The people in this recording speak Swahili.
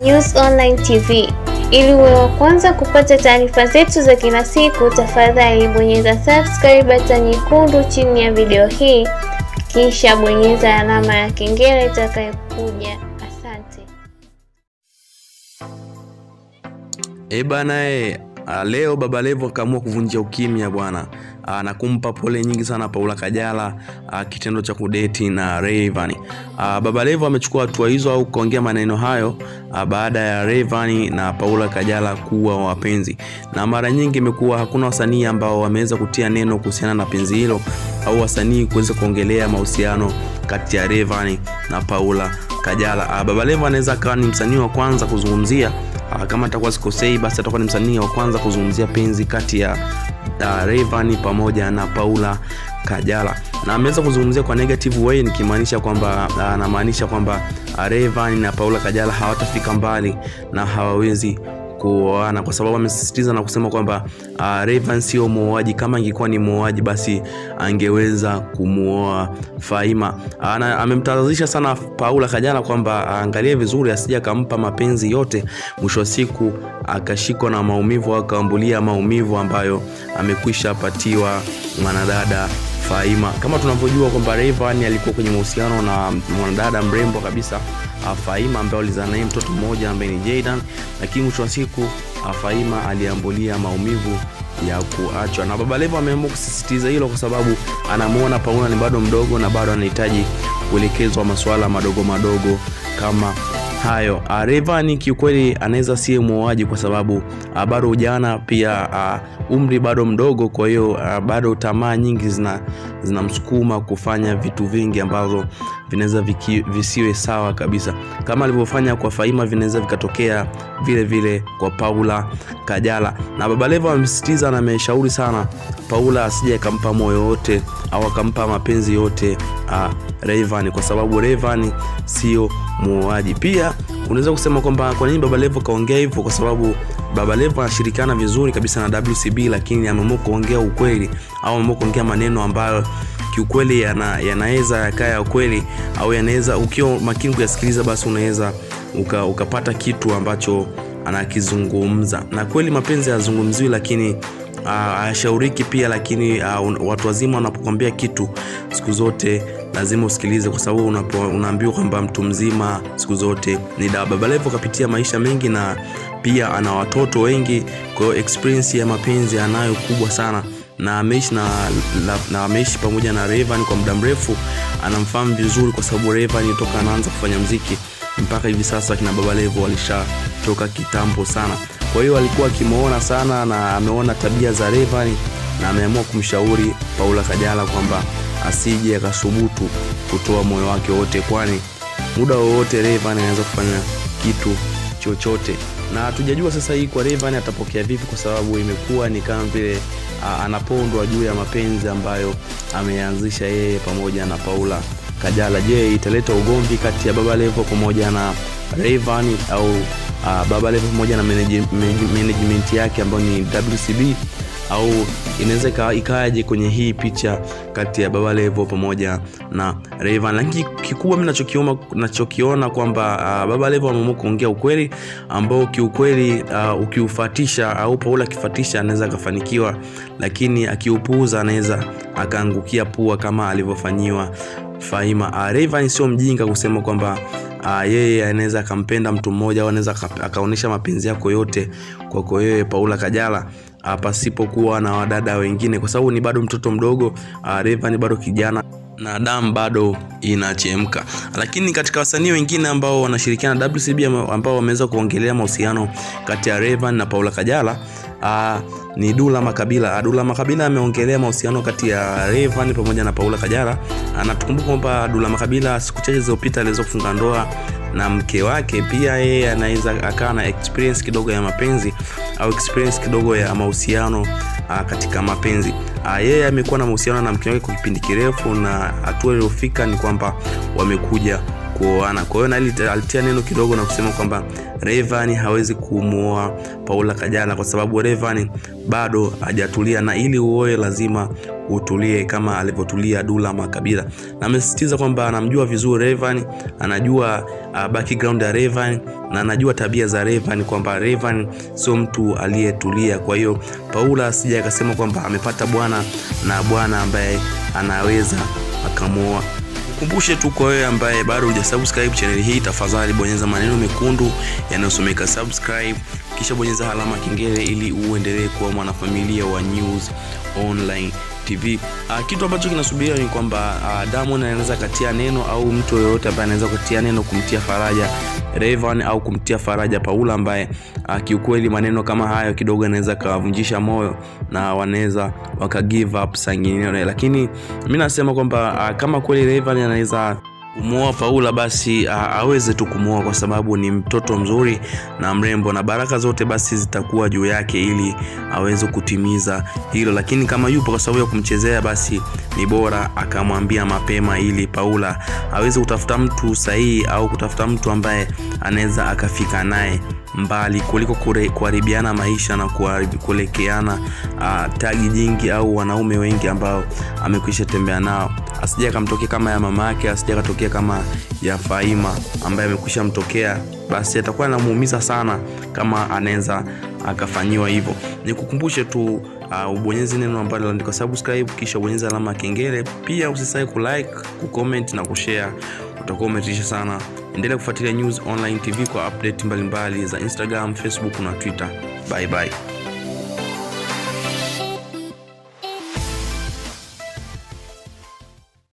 News Online TV. Ili uwe wa kwanza kupata taarifa zetu za kila siku, tafadhali bonyeza subscribe button nyekundu chini ya video hii, kisha bonyeza alama ya kengele itakayokuja. Asante. E bana e, a, leo Baba Levo akaamua kuvunja ukimya bwana a, na kumpa pole nyingi sana Paula Kajala a, kitendo cha kudeti na Rayvanny. A, Baba Levo amechukua hatua hizo au kuongea maneno hayo a, baada ya Rayvanny na Paula Kajala kuwa wapenzi, na mara nyingi imekuwa hakuna wasanii ambao wameweza kutia neno kuhusiana na penzi hilo au wasanii kuweza kuongelea mahusiano kati ya Rayvanny na Paula Kajala. A, Baba Levo anaweza akawa ni msanii wa kwanza kuzungumzia Ah, kama atakuwa sikosei basi atakuwa ni msanii wa kwanza kuzungumzia penzi kati ya uh, Rayvanny pamoja na Paula Kajala na ameweza kuzungumzia kwa negative way nikimaanisha kwamba uh, anamaanisha kwamba uh, Rayvanny na Paula Kajala hawatafika mbali na hawawezi kuoana kwa sababu amesisitiza na kusema kwamba uh, Rayvanny sio muoaji. Kama angekuwa ni muoaji, basi angeweza kumuoa Faima. Ana, amemtahadharisha sana Paula Kajala kwamba aangalie vizuri asije akampa mapenzi yote, mwisho wa siku akashikwa na maumivu au akaambulia maumivu ambayo amekwisha patiwa mwanadada Faima. Kama tunavyojua kwamba Rayvanny alikuwa kwenye mahusiano na mwanadada mrembo kabisa uh, Faima ambaye alizaa naye mtoto mmoja ambaye ni Jaydan, lakini mwisho wa siku uh, Faima aliambulia maumivu ya kuachwa, na Baba Levo ameamua kusisitiza hilo kwa sababu anamuona Paula ni bado mdogo na bado anahitaji kuelekezwa masuala madogo madogo kama hayo. Uh, Rayvanny kiukweli anaweza siye muoaji kwa sababu uh, bado ujana, pia uh, umri bado mdogo, kwa hiyo uh, bado tamaa nyingi zina zinamsukuma kufanya vitu vingi ambavyo vinaweza visiwe sawa kabisa kama alivyofanya kwa Faima, vinaweza vikatokea vile vile kwa Paula Kajala. Na Baba Levo amesisitiza na ameshauri sana Paula asije akampa moyo wote au akampa mapenzi yote uh, Rayvanny kwa sababu Rayvanny sio muoaji. Pia unaweza kusema kwamba kwa nini Baba Levo kaongea hivyo, kwa sababu Baba Levo anashirikiana vizuri kabisa na WCB, lakini ameamua kuongea ukweli au ameamua kuongea maneno ambayo kiukweli yana, yanaweza yakaa ya ukweli au yanaweza, ukiwa makini kuyasikiliza, basi unaweza uka, ukapata kitu ambacho anakizungumza. Na kweli mapenzi hayazungumziwi, lakini hayashauriki uh, pia, lakini uh, watu wazima wanapokuambia kitu siku zote lazima usikilize, kwa sababu unaambiwa kwamba mtu mzima siku zote ni dawa. Baba Levo kapitia maisha mengi na pia ana watoto wengi, kwa hiyo experience ya mapenzi anayo kubwa sana na ameishi na, na, na ameishi pamoja na Rayvanny kwa muda mrefu, anamfahamu vizuri kwa sababu Rayvanny toka anaanza kufanya mziki mpaka hivi sasa kina Baba Levo walishatoka kitambo sana. Kwa hiyo alikuwa akimuona sana na ameona tabia za Rayvanny na ameamua kumshauri Paula Kajala kwamba asije akasubutu kutoa moyo wake wote, kwani muda wowote Rayvanny anaweza kufanya kitu chochote na hatujajua sasa hii kwa Rayvanny atapokea vipi, kwa sababu imekuwa ni kama vile anapondwa juu ya mapenzi ambayo ameanzisha yeye pamoja na Paula Kajala. Je, italeta ugomvi kati ya Baba Levo pamoja na Rayvanny au uh, Baba Levo pamoja na management yake ambayo ni WCB au inaweza ikaje kwenye hii picha kati ya Baba Levo pamoja na Rayvanny. Lakini kikubwa mimi nachokiona nachokiona kwamba uh, Baba Levo ameamua kuongea ukweli ambao kiukweli uh, ukiufatisha au Paula akifatisha anaweza akafanikiwa, lakini akiupuuza anaweza akaangukia pua kama alivyofanyiwa Faima. Uh, Rayvanny sio mjinga kusema kwamba uh, yeye anaweza akampenda mtu mmoja au anaweza akaonyesha mapenzi yako yote kwako yeye Paula Kajala pasipokuwa na wadada wengine, kwa sababu ni bado mtoto mdogo. Uh, Rayvanny bado kijana na damu bado inachemka. Lakini katika wasanii wengine ambao wanashirikiana na WCB ambao wameweza kuongelea mahusiano kati ya Rayvanny na Paula Kajala uh, ni Dula Makabila. Dula Makabila ameongelea mahusiano kati ya Rayvanny pamoja na Paula Kajala. Anatukumbuka kwamba Dula Makabila siku chache zilizopita aliweza kufunga ndoa na mke wake. Pia yeye anaweza akawa na experience kidogo ya mapenzi au experience kidogo ya mahusiano uh, katika mapenzi uh, yeye amekuwa na mahusiano na mke wake kwa kipindi kirefu, na hatua iliyofika ni kwamba wamekuja kuoana. Kwa hiyo Naili alitia neno kidogo na kusema kwamba Rayvanny hawezi kumuoa Paula Kajala kwa sababu Rayvanny bado hajatulia, na ili uoe lazima utulie kama alivyotulia Dula Makabila, na amesisitiza kwamba anamjua vizuri Rayvanny, anajua uh, background ya Rayvanny na anajua tabia za Rayvanny kwamba Rayvanny sio mtu aliyetulia. Kwa hiyo Paula asija akasema kwamba amepata bwana na bwana ambaye anaweza akamuoa. Kumbushe tu kwa wewe ambaye bado hujasubscribe channel hii, tafadhali bonyeza maneno mekundu yanayosomeka subscribe, kisha bonyeza alama kengele ili uendelee kuwa mwanafamilia wa News Online TV. Uh, kitu ambacho kinasubiriwa ni kwamba uh, Diamond anaweza katia neno au mtu yoyote ambaye anaweza kutia neno kumtia faraja Rayvanny au kumtia faraja Paula ambaye uh, kiukweli maneno kama hayo kidogo anaweza kawavunjisha moyo na wanaweza waka give up sangineo, lakini mimi nasema kwamba uh, kama kweli Rayvanny anaweza kumuoa Paula basi aweze tu kumuoa kwa sababu ni mtoto mzuri na mrembo, na baraka zote basi zitakuwa juu yake ili aweze kutimiza hilo. Lakini kama yupo kwa sababu ya kumchezea, basi ni bora akamwambia mapema ili Paula aweze kutafuta mtu sahihi au kutafuta mtu ambaye anaweza akafika naye mbali kuliko kuharibiana maisha na kuelekeana uh, tagi nyingi au wanaume wengi ambao amekwisha tembea nao asija akamtokea kama ya mama yake, asija akatokea kama ya Faima ambaye amekwisha mtokea, basi atakuwa anamuumiza sana kama anaweza akafanyiwa hivyo. Nikukumbushe tu uh, ubonyeze neno ambalo linaandikwa subscribe, kisha ubonyeze alama ya kengele. Pia usisahau kulike, kucomment na kushare, utakuwa umetisha sana. Endelea kufuatilia News Online TV kwa update mbalimbali mbali za Instagram, Facebook na Twitter. Bye bye.